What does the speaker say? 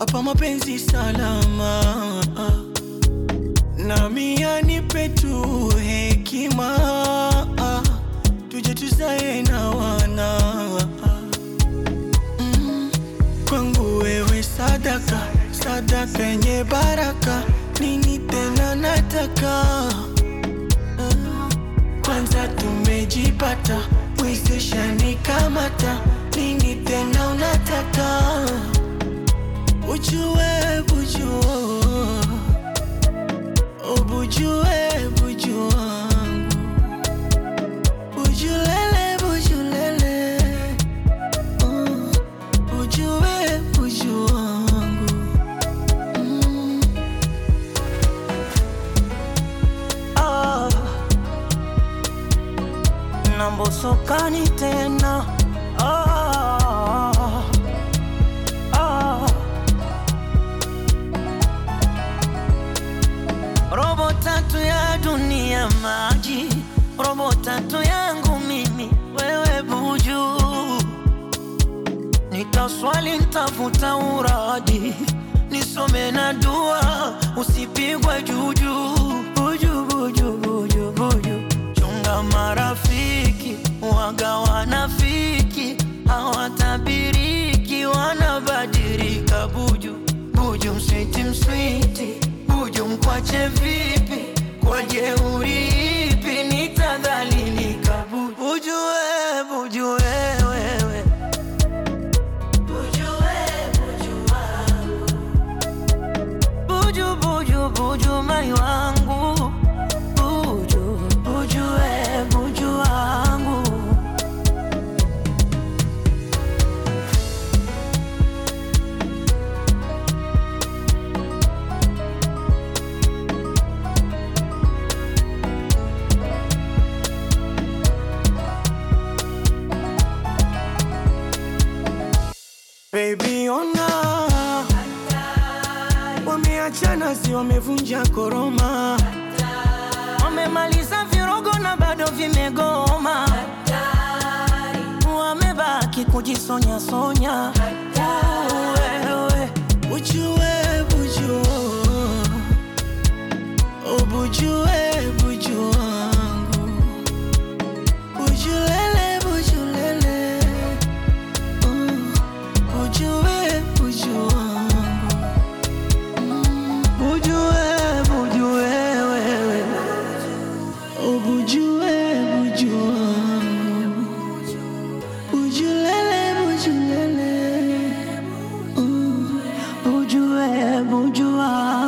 hapa mapenzi salama, nami anipe tu hekima, tuje tuzae na wana Mm, kwangu wewe sadaka, sadaka yenye baraka, nini tena nataka kwanza tumejipata, mwezeshani kamata, nini tena unataka? Ujue bujua, ubujue buju wangu, bujulele bujulele, uh, ujue buju wangu mm. ah. nambosokani tena ah, ah. robo tatu ya dunia maji, robo tatu yangu mimi wewe buju, nitaswali ntafuta uradi nisome na dua usipigwe juju buju buju buju buju chunga marafiki waga wanafiki hawatabiriki wanabadilika buju buju mswiti mswiti buju mkwache vipi kwa jeuri ipi nitadhalilika buju buju we buju wewewe buju buju buju mai wangu buju buju we buju wangu Baby ona wameachana, si wamevunja koroma, wamemaliza virogo na bado vimegoma, wamebaki kujisonya sonya. Wewe ujue buju, ubujue buju wangu, bujulele bujulele, uh, ujue buju wangu Bujue, bujue wewe Ubujue, bujue wangu Bujulele, bujulele uh, Bujue, bujue wangu